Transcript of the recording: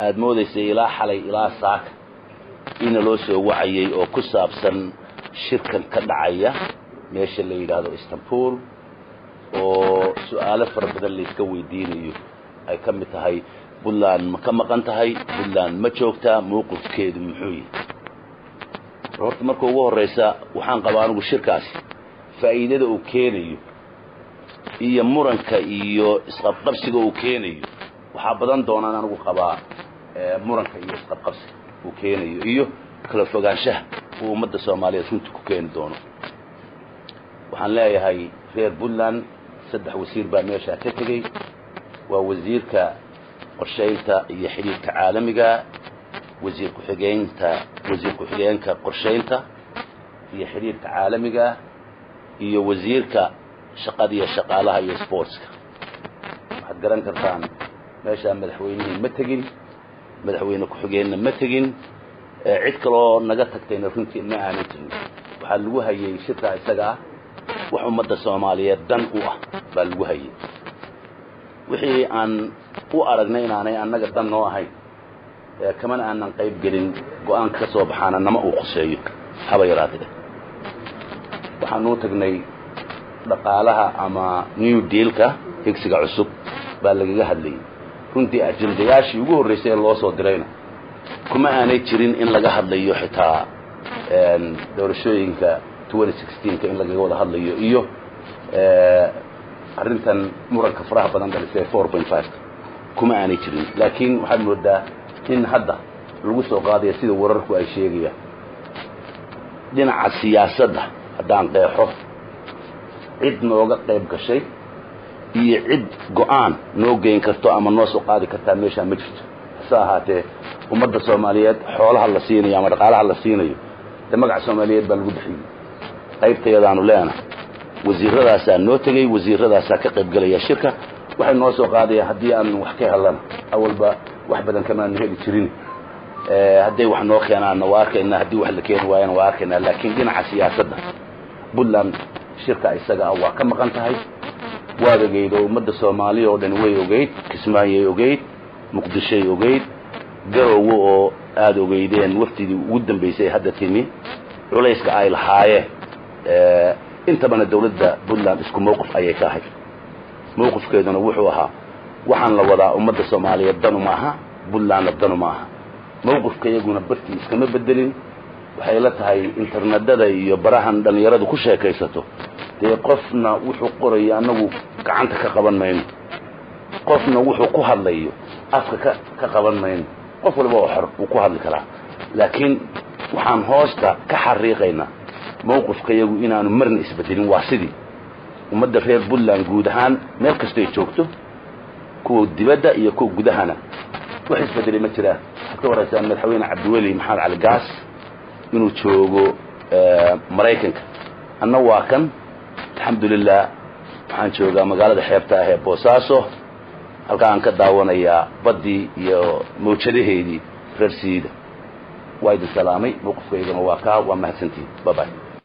aada moodaysay ilaa xalay ilaa saaka ina loo soo wacayay oo ku saabsan shirkan ka dhacaya meesha la yidhaahdo istanbul oo su-aalo fara badan layska weydiinayo ay ka mid tahay puntland ma ka maqan tahay puntland ma joogtaa mawqifkeedu muxuu yahay horta marka ugu horraysa waxaan qabaa anigu shirkaasi faa'iidada uu keenayo iyo muranka iyo isqabqabsiga uu keenayo waxaa badan doonaan anigu qabaa muranka iyo isqabqabsiga uu keenayo iyo kala fogaanshaha uu ummadda soomaaliyeed runtii ku keeni doono waxaan leeyahay reer puntland saddex wasiir baa meeshaa ka tegey waa wasiirka qorshaynta iyo xidhiirka caalamiga wasiir ku-xigeynta wasiir ku-xigeenka qorshaynta iyo xidhiirka caalamiga iyo wasiirka shaqada iyo shaqaalaha iyo sportska waxaad garan kartaan meeshaa madaxweynihii ma tegin madaxweyne ku-xigeenna ma tegin cid kaloo naga tagtayna runtii ma aanay jirin waxaa lagu hayay shirkaa isaga ah wax ummadda soomaaliyeed dan u ah baa lagu hayay wixii aan u aragnay inaanay annaga dan noo ahayn kamana aanan qayb gelin go-aanka ka soo baxaana nama uu qoseeyo haba yaraatee waxaanuu tagnay dhaqaalaha ama new dealka higsiga cusub baa lagaga hadlayay runtii ajendayaashii ugu horraysay ee loo soo dirayna kuma aanay jirin in laga hadlayo xitaa doorashooyinka ka in lagaga wada hadlayo iyo arrintan muranka faraha badan dhalisay kuma aanay jirin laakiin waxaad moodaa in hadda lagu soo qaadaya sida wararku ay sheegayaan dhinaca siyaasadda haddaan qeexo cid nooga qayb gashay iyo cid go-aan noo geyn karto ama noo soo qaadi kartaa meeshaa ma jirto hase ahaatee ummadda soomaaliyeed xoolaha la siinayo ama dhaqaalaha la siinayo de magaca soomaaliyeed baa lagu bixiyey qaybtayadaanu leena wasiiradaasaa noo tegey wasiiradaasaa ka qayb gelaya shirka waxay noo soo qaadayaan haddii aan wax ka helana awalba wax badan kamaanu heli jirin hadday wax noo keenaanna waa arkaynaa haddii wax la keeni waayana waa arkaynaa laakiin dhinaca siyaasadda puntland shirka isaga ah waa ka maqan tahay waad ogeyd oo ummadda soomaaliya oo dhan way ogeyd kismaayay ogeyd muqdishoy ogeyd garowe oo aada ogeydeen waftidii ugu dambaysay hadda timi culayska ay lahaayeen intabana dawladda puntland isku mawqif ayay ka ahayd mawqifkeeduna wuxuu ahaa waxaan la wadaa ummadda soomaaliyeed danu ma aha puntlandna danu ma aha mawqifka iyaguna bartii iskama bedelin waxay la tahay internedada iyo barahan dhallinyaradu ku sheekaysato dee qofna wuxuu qorayo annagu gacanta ka qaban mayno qofna wuxuu ku hadlayo afka ka ka qaban mayno qof waliba oo xor wuu ku hadli karaa laakiin waxaan hoosta ka xariiqaynaa mawqifka iyagu inaanu marna isbedelin waa sidii ummadda reer puntland guud ahaan meel kastoy joogto kuwa dibadda iyo kuwa gudahana wax isbedelay ma jiraan waxaad ka waraysaa madaxweyne cabdiweli maxamed cali gaas inuu joogo maraykanka anna waa kan alxamdulilah waxaan joogaa magaalada xeebta ah ee boosaaso halkaa aan ka daawanayaa baddii iyo mawjadaheedii reer siida waa idin salaamay mawqifkaygana waa kaa waa mahadsantihin babay